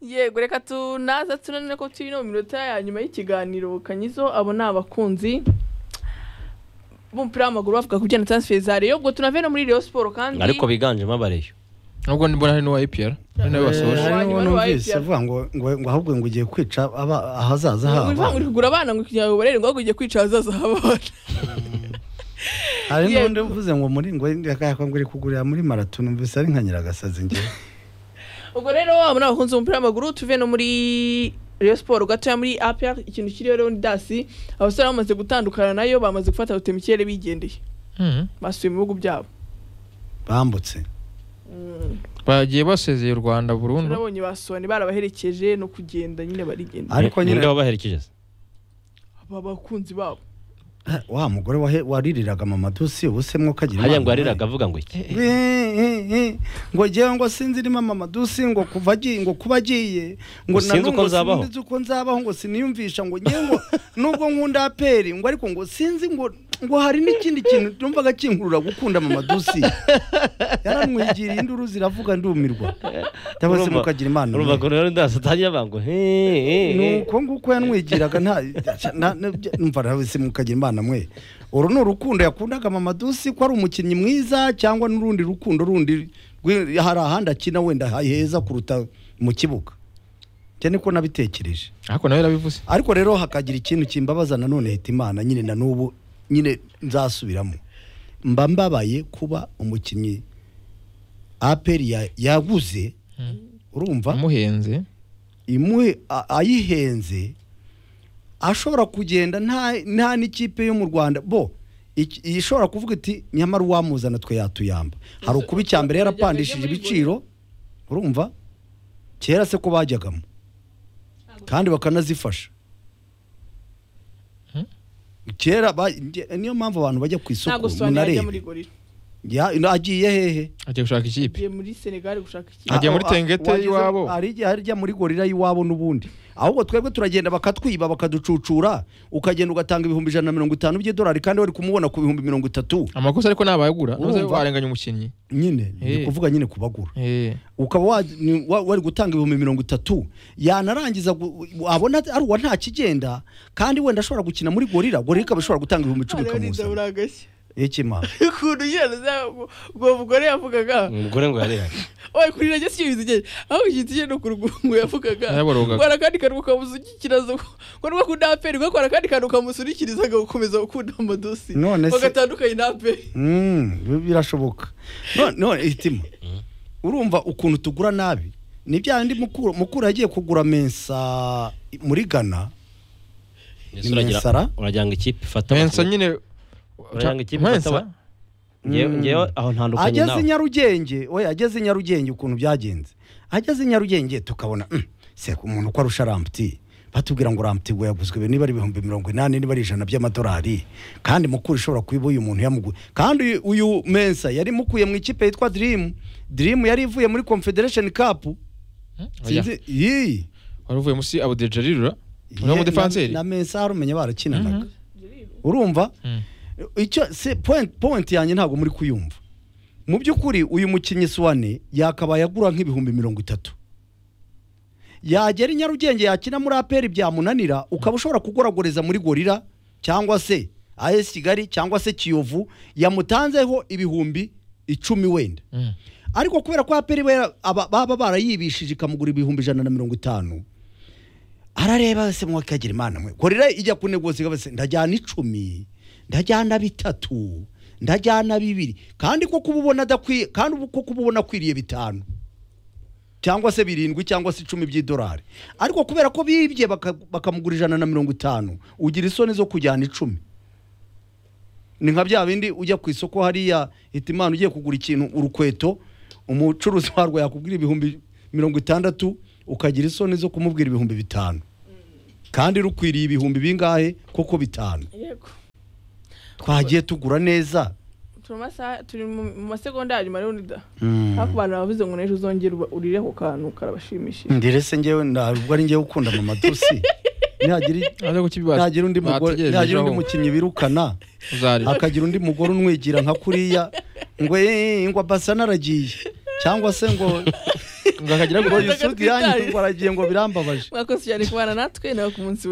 yego reka tunaza tunanire ko turi no mu minota ya nyuma y'ikiganiro kanyizo abo ni abakunzi b'umupira w'amaguru bavuga ku bijyanye na transfer za Rayon ubwo tunave no muri Rayon Sport kandi ariko biganjemo abareyo nubwo mbona hari n'uwa epr hari n'ayo basoje Uwa nyuma ni hariho uwa n'umvise APR. avuga ngo ngo- ngo ahubwo ngo ugiye kwica aba- ahazaza ngo bivuga ngo uri habo kugura abana ngo kugira ngo barere ngo ahubwo ugiye kwica ahazaza h'abana hari yego. n'undi uvuze ngo muri ngo yakaka ngo uri kugurira muri marato numvise ari nka nyiragasazi ngewe ubwo rero abo ni abakunzi b'umupira w'amaguru tuve no muri Rayon Sport gatoya muri APR ikintu kiriho rero ni dasi abasore bamaze gutandukana nayo bamaze gufata gute mu kirere bigendeye Mhm. basubiye mu bihugu byabo bambutse bagiye basezeye u rwanda burundu turabonye basohane barabaherekeje no kugenda nyine barigenda ariko Ni- nyine ninde wabaherekeje se aba bakunzi babo wa mugore wahe- waririraga mamadusi ubu se mwuka agira hariya imana ngo yariraga nawe. avuga ngo iki Eh, eh, eh. ngo ngewe ngo sinzirimo mamadusi ngo kuva agiye ngo kuba agiye ngo Ngo sinzi nanu uko ngo nzabaho. sinzi uko nzabaho ngo siniyumvisha ngo ngewe ngo nubwo nkunda aperi ngo ariko ngo sinzi ngo ngo hari n'ikindi kintu numvaga kinkurura gukunda mamadusi yaramwigiriye induru ziravuga ndumirwa cyangwa se Urumva- mukagira imana nawe. urumva ko rero ndasa atangira bango ni nuko uko nguko yanwigiraga nta na- na- numva nawe se mukagira imana mwe uru ni urukundo yakundaga mamadusi ko ari umukinnyi mwiza cyangwa n'urundi rukundo rundi rwi- hari ahandi akina wenda heza kuruta mu kibuga njye niko nabitekereje ariko nawe yarabivuze ariko rero hakagira ikintu kimbabaza nanone hita imana nyine na n'ubu nyine nzasubiramo mba mbabaye kuba umukinnyi aperi ya- yaguze urumva amuhenze imuhe a- ayihenze ashobora kugenda nta nta n'ikipe yo mu rwanda bo iki- iyi ishobora kuvuga iti nyamara uwamuzana twe yatuyamba hari ukuba icya mbere yarapandishije ibiciro urumva kera se ko bajyagamo kandi bakanazifasha kera ba- nge- niyo mpamvu abantu bajya ku isoko ntabwo sohane yajya muri munarebe gorira Ya- agiye hehe agiye gushaka ikipe agiye muri Senegal gushaka iki Ajya Ah, muri ah, Tengete wagize- y'iwabo. hari igihe ajya muri gorira y'iwabo n'ubundi ahubwo twebwe turagenda bakatwiba bakaducucura ukagenda ugatanga ibihumbi ijana na mirongo itanu by'idolari kandi wari kumubona ku bihumbi mirongo itatu amakosa ariko nabayagura nuze Urumva? warenganya umukinnyi nyine Eh. ni kuvuga nyine kubagura Eh, ukaba wa- ni- wa- wari gutanga ibihumbi mirongo itatu yanarangiza gu- abona ari uwa nta kigenda kandi wenda ashobora gukina muri gorira gorira ikaba ishobora gutanga ibihumbi icumi Hariya ni ikamuzana Ndabura agashya ikima ukuntu yaraza ubwo mugore yavugaga umugore ngo yariraga oya kurira njye siyo bizigeye aho igihe no ku rugungu yavugaga Yaraborogaga. ngo akandi kantu ukamusukikiraza ngo nuko akunda aperi ngo akora akandi kantu ukamusunikirizaga gukomeza gukunda amadosi None se- bagatandukanye na aperi Mm, bi- birashoboka none none itima urumva ukuntu tugura nabi ni bya bindi mukuru mukuru yagiye kugura mensa muri ghana Ese Ni uragira- Mensara? uragira ngo ikipe ifata mensa abakuru. nyine uragira ngo ikipe ifata mensa aba- Ngewe- Mm. ngewe aho ntandukanye ageze i nawe nyarugenge oya ageze i nyarugenge ukuntu byagenze ageze i nyarugenge tukabona mm, se umuntu uko arusha ramputi batubwira ngo ramputi ngo yaguzwe niba ari ibihumbi mirongo inani niba ari ijana by'amadolari kandi mukuru ushobora kuba uyu muntu yamuguye kandi uyu- uyu mensa yari mukuye mu ikipe yitwa dirimu dirimu yari ivuye muri confederation cup sinzi iyi wari uvuye munsi abudejarirura ni umudefanseri na mensa harumenya barakinanaga urumva Mm. icyo se point point yanjye ntabwo muri kuyumva mu by'ukuri uyu mukinnyi suwane yakabaye agura nk'ibihumbi mirongo itatu yagera i nyarugenge yakina muri aperi byamunanira ukaba ushobora kugoragoreza muri gorira cyangwa se as kigali cyangwa se kiyovu yamutanzeho ibihumbi icumi wenda Mm. ariko kubera ko aperi bera- aba- baba barayibishije ikamugura ibihumbi ijana na mirongo itanu arareba se mwakagira imana mwe gorira ijya kunegoza ikaba se ndajyana icumi ndajyana bitatu ndajyana bibiri kandi ko kububona adakwiye kandi ubu ko kububona akwiriye bitanu cyangwa se birindwi cyangwa se icumi by'idolari ariko kubera ko bibye baka- bakamugura ijana na mirongo itanu ugira isoni zo kujyana icumi ni nka bya bindi ujya ku isoko hariya hita imana ugiye kugura ikintu urukweto umucuruzi warwo yakubwira ibihumbi mirongo itandatu ukagira isoni zo kumubwira ibihumbi bitanu kandi rukwiriye ibihumbi bingahe koko bitanu yego twagiye tugura neza turi mu masaha turi mu mu masegonda ya nyuma rero nida hafi abantu bavuze ngo n'ejo uzongere uba- urire ku kantu karabashimishije ndire se ngewe ntabwo ari ngewe ukunda mamadusi nihagira aza kukibibaza nihagira undi mugore bategereje nihagira undi ejo mukinnyi birukana uzarira hakagira undi mugore unwigira nka kuriya ngo "Eh, ngo abasana aragiye cyangwa se ngo ngo akagira ngo Yumvaga yisuti yanyu twitaye. kuko aragiye ngo birambabaje mwakoze cyane kubana natwe nawe ku munsi